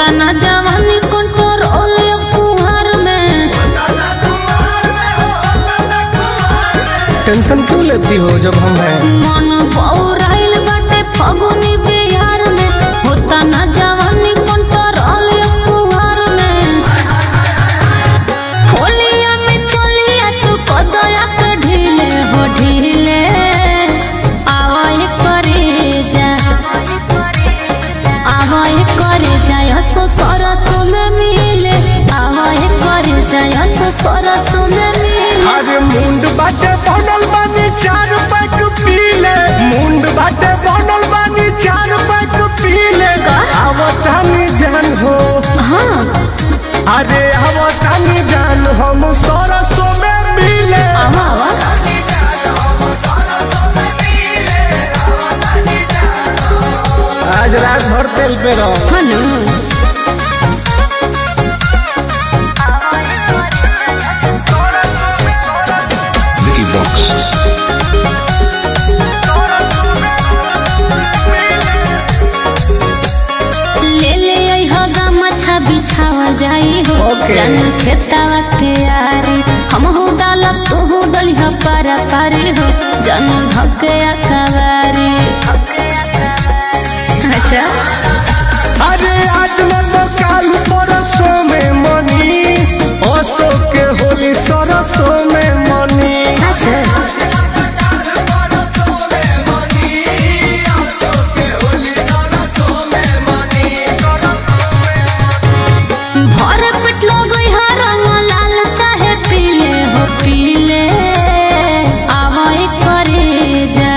होता ना जवानी कंट्रोल कुहार में टेंशन क्यों लेती हो जब हम हैं मन बौराइल बाटे फगुनी बिहार में होता ना जवानी कंट्रोल कुहार में होलिया में चलिया तू कदया के ढीले हो ढीले आवाज करे जा आवाज करे जा हसो सरस में मिले आवाज करे जा हसो सरस में मिले अरे मुंड बाटे बनल बानी चार पैक पीले मुंड बाटे बनल बानी चार पैक पीले का? आवतानी जान हो हाँ अरे आवतानी जान हम सरसों में मिले आवा आवा आज रात भर तेल पे रहो हनु Vicky Vox. ले ले आई हो गमछा बिछावा जाई हो Okay. जन खेतावा के यारी हम हो डालब तू हो डलिया पारा पारी हो जन धके अकवारी अच्छा अरे आज न तो काल परसों में मनी असो के होली सरसों में मनी सच भर पेट लगई हा रंग लाल चाहे पीले हो पीले आवाई करे जा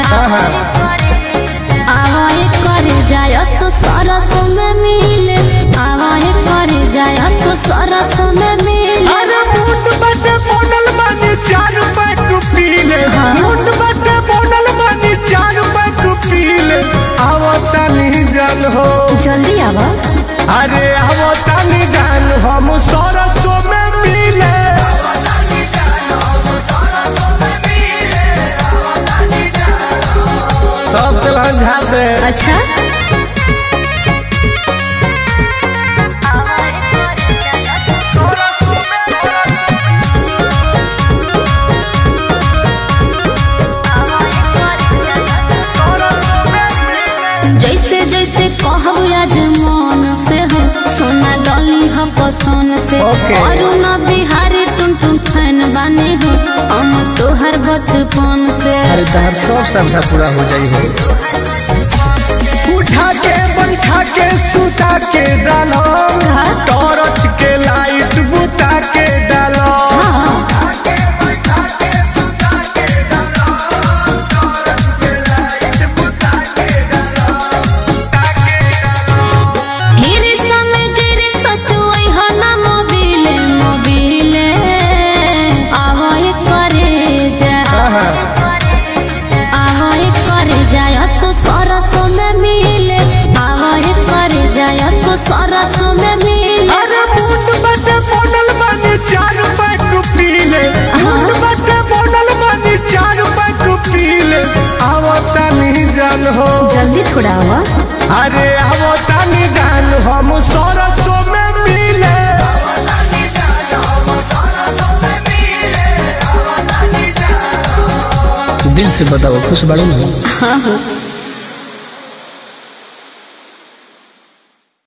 आवाई करे जा यस सरस में मिले आवाई करे जा यस सरस में मिले अरे मुंड बटे बोनल मानी चार पैक पीले हाँ। मुंड बटे बोनल मानी चार पैक पीले आवतानी जान हो जल्दी आवा अरे आवतानी जान हम सरसों में मिले सब तेलहन झाड़ दे अच्छा जैसे जैसे कहब आज मन से हो सोना डली हो पसंद से Okay. और ना बिहारी टुन टुन फैन बने हो हम तोहर बचपन से अरे तहर सब श्रद्धा पूरा हो जाई हो उठा के बैठा के सुता के डालो हाँ। टॉर्च के लाइट बुता के डालो हाँ गिरी समय गिरी सचुई हो ना मोबिले मोबिले आवाज करे जा आवाज करे जा यसो सरस में मिले आवाज करे जा यसो सरस में मिले अरे मुंड बटे बोनल मानी चार पैक पीले मुंड बटे बोनल मानी चार पैक पीले आवतानी जान हो जल्दी थोड़ा हुआ अरे आवतानी जान हम सरसों में मिले दिल से बताओ खुश बाड़ू ना हाँ हाँ